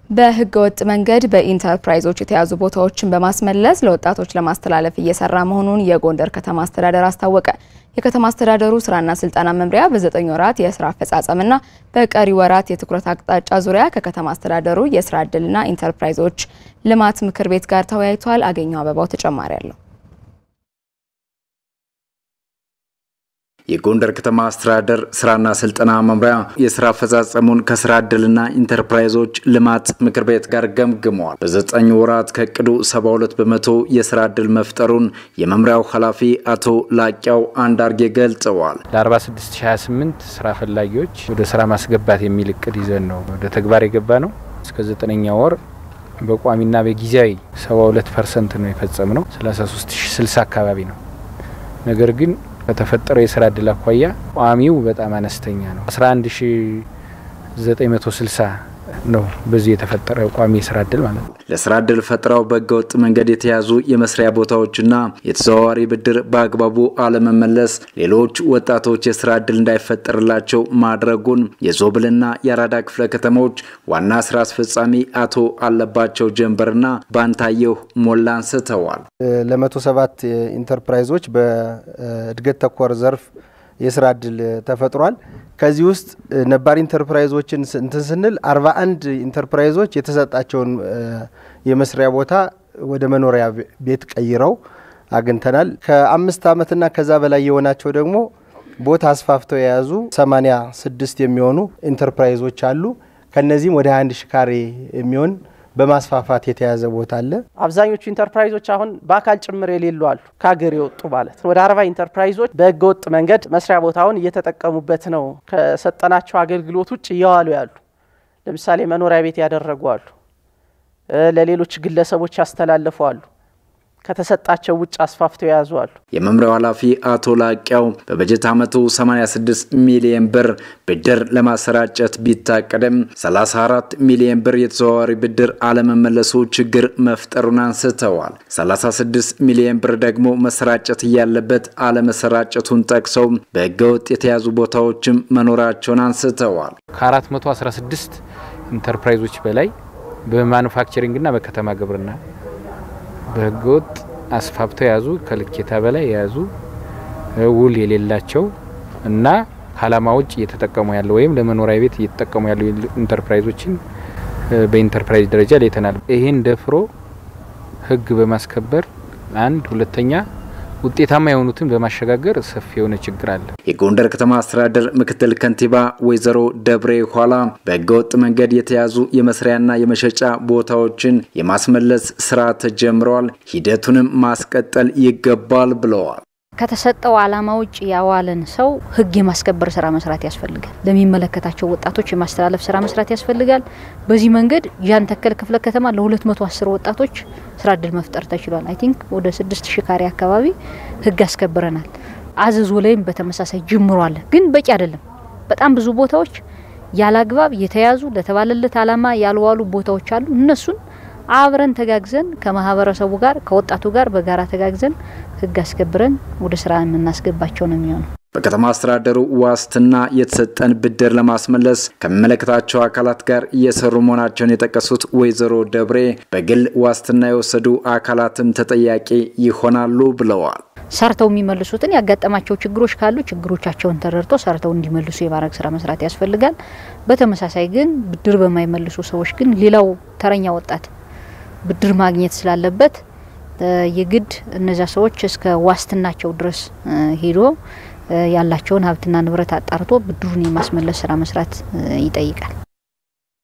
በህገ ወጥ መንገድ በኢንተርፕራይዞች የተያዙ ቦታዎችን በማስመለስ ለወጣቶች ለማስተላለፍ እየሰራ መሆኑን የጎንደር ከተማ አስተዳደር አስታወቀ። የከተማ አስተዳደሩ ስራና ስልጠና መምሪያ በዘጠኝ ወራት የስራ አፈጻጸምና በቀሪ ወራት የትኩረት አቅጣጫ ዙሪያ ከከተማ አስተዳደሩ የስራ ዕድልና ኢንተርፕራይዞች ልማት ምክር ቤት ጋር ተወያይቷል። አገኘው አበባው ተጨማሪ አለው። የጎንደር ከተማ አስተዳደር ስራና ስልጠና መምሪያ የስራ አፈጻጸሙን ከስራ ዕድልና ኢንተርፕራይዞች ልማት ምክር ቤት ጋር ገምግመዋል። በዘጠኝ ወራት ከእቅዱ 72 በመቶ የስራ ዕድል መፍጠሩን የመምሪያው ኃላፊ አቶ ላቂያው አንዳርጌ ገልጸዋል። ለ4628 ስራ ፈላጊዎች ወደ ስራ ማስገባት የሚል እቅድ ይዘን ነው ወደ ተግባር የገባ ነው። እስከ ዘጠነኛ ወር በቋሚና በጊዜያዊ 72 ፐርሰንት ነው የፈጸም ነው 33060 አካባቢ ነው። ነገር ግን ከተፈጠረው የስራ እድል አኳያ ቋሚው በጣም አነስተኛ ነው። 11960 ነው በዚህ የተፈጠረ ቋሚ የስራ እድል ማለት ነው። ለስራ እድል ፈጥረው በህገወጥ መንገድ የተያዙ የመስሪያ ቦታዎችና የተዘዋዋሪ ብድር በአግባቡ አለመመለስ ሌሎች ወጣቶች የስራ እድል እንዳይፈጠርላቸው ማድረጉን የዞብልና የአራዳ ክፍለ ከተሞች ዋና ስራ አስፈጻሚ አቶ አለባቸው ጀንበርና ባንታየሁ ሞላ አንስተዋል። ለመቶ ሰባት ኢንተርፕራይዞች በእድገት ተኮር ዘርፍ የስራ እድል ተፈጥሯል። ከዚህ ውስጥ ነባር ኢንተርፕራይዞችን እንትን ስንል 41 ኢንተርፕራይዞች የተሰጣቸውን የመስሪያ ቦታ ወደ መኖሪያ ቤት ቀይረው አግኝተናል። ከአምስት ዓመትና ከዛ በላይ የሆናቸው ደግሞ ቦታ አስፋፍተው የያዙ 86 የሚሆኑ ኢንተርፕራይዞች አሉ። ከነዚህም ወደ 21 ሺ ካሬ የሚሆን በማስፋፋት የተያዘ ቦታ አለ። አብዛኞቹ ኢንተርፕራይዞች አሁን በአካል ጭምር የሌሉ አሉ፣ ከሀገር የወጡ ማለት ወደ አርባ ኢንተርፕራይዞች በህገ ወጥ መንገድ መስሪያ ቦታውን እየተጠቀሙበት ነው። ከሰጠናቸው አገልግሎት ውጭ እየዋሉ ያሉ ለምሳሌ መኖሪያ ቤት ያደረጉ አሉ፣ ለሌሎች ግለሰቦች ያስተላለፉ አሉ፣ ከተሰጣቸው ውጭ አስፋፍተው የያዙ አሉ። የመምሪያው ኃላፊ አቶ ላቂያው በበጀት ዓመቱ 86 ሚሊዮን ብር ብድር ለማሰራጨት ቢታቀድም 34 ሚሊዮን ብር የተዘዋዋሪ ብድር አለመመለሱ ችግር መፍጠሩን አንስተዋል። 36 ሚሊዮን ብር ደግሞ መሰራጨት እያለበት አለመሰራጨቱን ጠቅሰው በህገወጥ የተያዙ ቦታዎችም መኖራቸውን አንስተዋል። ከ416 ኢንተርፕራይዞች በላይ በማኑፋክቸሪንግና በከተማ ግብርና በህገወጥ አስፋፍተው የያዙ ከልኬታ በላይ የያዙ ውል የሌላቸው እና ከዓላማ ውጭ እየተጠቀሙ ያለ ወይም ለመኖሪያ ቤት እየተጠቀሙ ያሉ ኢንተርፕራይዞችን በኢንተርፕራይዝ ደረጃ ለይተናል። ይህን ደፍሮ ህግ በማስከበር አንድ፣ ሁለተኛ ውጤታማ የሆኑትን በማሸጋገር ሰፊ የሆነ ችግር አለ። የጎንደር ከተማ አስተዳደር ምክትል ከንቲባ ወይዘሮ ደብሬ ኋላ በህገወጥ መንገድ የተያዙ የመስሪያና የመሸጫ ቦታዎችን የማስመለስ ስራ ተጀምረዋል፣ ሂደቱንም ማስቀጠል ይገባል ብለዋል። ከተሰጠው ዓላማ ውጭ ያዋለን ሰው ህግ የማስከበር ስራ መስራት ያስፈልጋል። ለሚመለከታቸው ወጣቶች የማስተላለፍ ስራ መስራት ያስፈልጋል። በዚህ መንገድ ጃን ተከል ክፍለ ከተማ ለ210 ወጣቶች ስራ እድል መፍጠር ተችሏል። አይ ቲንክ ወደ 6000 ካሬ አካባቢ ህግ አስከብረናል። አዘዞ ላይም በተመሳሳይ ጅምሮ አለ፣ ግን በቂ አይደለም። በጣም ብዙ ቦታዎች ያለ አግባብ የተያዙ ለተባለለት ዓላማ ያልዋሉ ቦታዎች አሉ። እነሱን አብረን ተጋግዘን ከማህበረሰቡ ጋር ከወጣቱ ጋር በጋራ ተጋግዘን ህግ አስከብረን ወደ ስራ የምናስገባቸው ነው የሚሆነው። በከተማ አስተዳደሩ ዋስትና የተሰጠን ብድር ለማስመለስ ከሚመለከታቸው አካላት ጋር እየሰሩ መሆናቸውን የጠቀሱት ወይዘሮ ደብሬ በግል ዋስትና የወሰዱ አካላትም ተጠያቂ ይሆናሉ ብለዋል። ሰርተው የሚመልሱትን ያጋጠማቸው ችግሮች ካሉ ችግሮቻቸውን ተረድቶ ሰርተው እንዲመልሱ የማድረግ ስራ መስራት ያስፈልጋል። በተመሳሳይ ግን ብድር በማይመልሱ ሰዎች ግን ሌላው ተረኛ ወጣት ብድር ማግኘት ስላለበት የግድ እነዚያ ሰዎች እስከ ዋስትናቸው ድረስ ሄዶ ያላቸውን ሀብትና ንብረት አጣርቶ ብድሩን የማስመለስ ስራ መስራት ይጠይቃል።